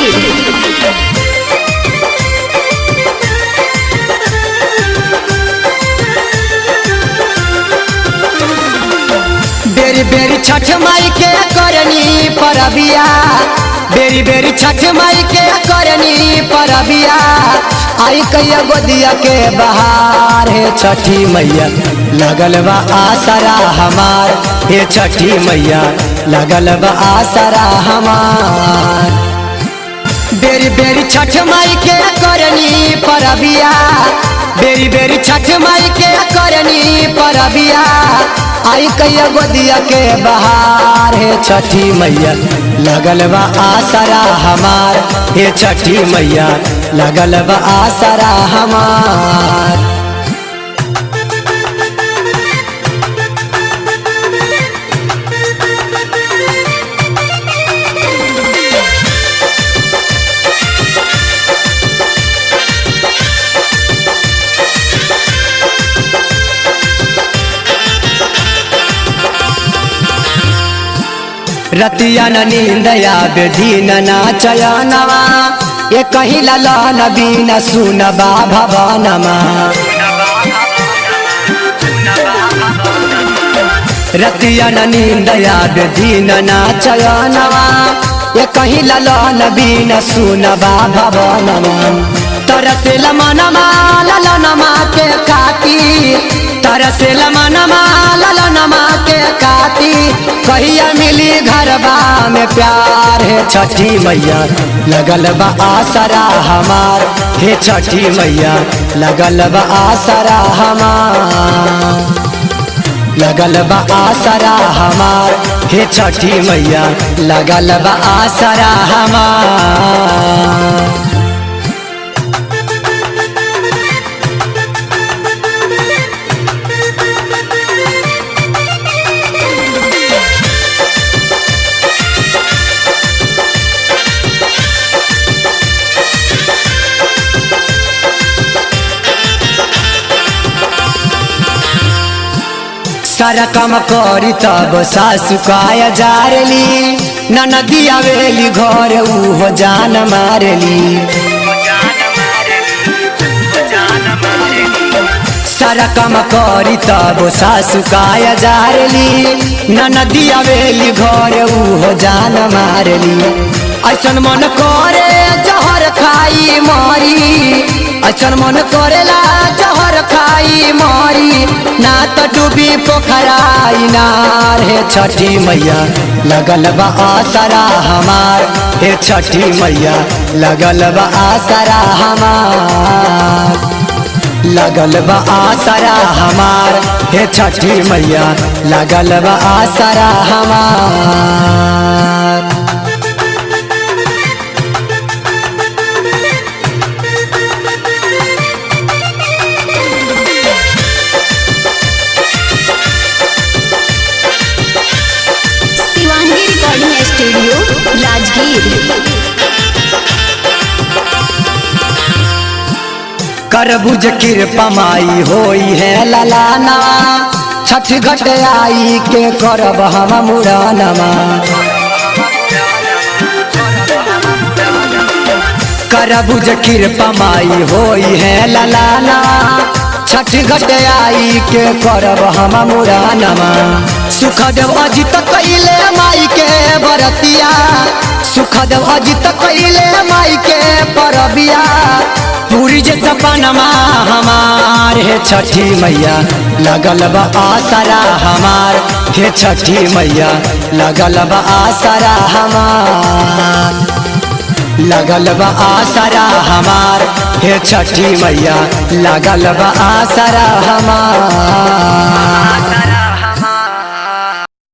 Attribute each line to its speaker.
Speaker 1: राजगीर
Speaker 2: बेरी बेरी छठ माई के करनी परबिया बेरी बेरी छठ माई के करनी परबिया आई कैया गोदिया के बहार हे छठी मैया लगल बा आसरा हमार हे छठी मैया लगल बा आसरा हमार बेरी बेरी छठ माई के करनी परबिया बेरी बेरी छठ माई के करनी परबिया आई कैया गोदिया के बहार हे छठी मैया लगल बा आसरा हमार हे छठी मैया लगल बा आसरा हमार रतिया न नींदया बेधीन ना चयनवा ये कहीं ललन बीन सुनबा भवनमा रतिया न नींदया बेधीन ना चयनवा ये कहीं ललन बीन सुनबा भवनमा तरसेल मनमा ललनमा के काटी तरसेल मनमा ललनमा के काटी कहिया मिली घरबा में प्यार हे छठी मैया लगल बा आसरा हमार हे छठी मैया लगल बा आसरा हमार लगल बा आसरा हमार हे छठी मैया लगल बा आसरा हमार सारा काम करी तब सासु काय जारली ननदिया वेली घर उहो जान मारली सारा काम करी तब सासु काय जारली ननदिया वेली घर उहो जान मारली ऐसन मन करे जहर खाई मरी ऐसन मन करेला जहर खाई मरी ना तो डूबी पोखराई नार हे छठी मैया लगल बा आसरा हमार हे छठी मैया लगल बा आसरा हमार लगल बा आसरा हमार हे छठी मैया लगल बा आसरा हमार
Speaker 1: शिवांगी रिकॉर्डिंग स्टूडियो राजगीर
Speaker 2: करबुज कृपा माई होई है ललाना छठ घट आई के करब हम मुरानमा करबुज कृपा माई होई है ललाना छठ घट आई के करब हम मुरानमा सुखदेव अजित कैले माई के बरतिया सुखदेव अजित कैले माई के परबिया पूरी जे सपनमा हमार हे छठी मैया लगल बा आसरा हमार हे छठी मैया लगल बा आसरा हमार लगल बा आसरा हमार हे छठी मैया लगल बा आसरा हमार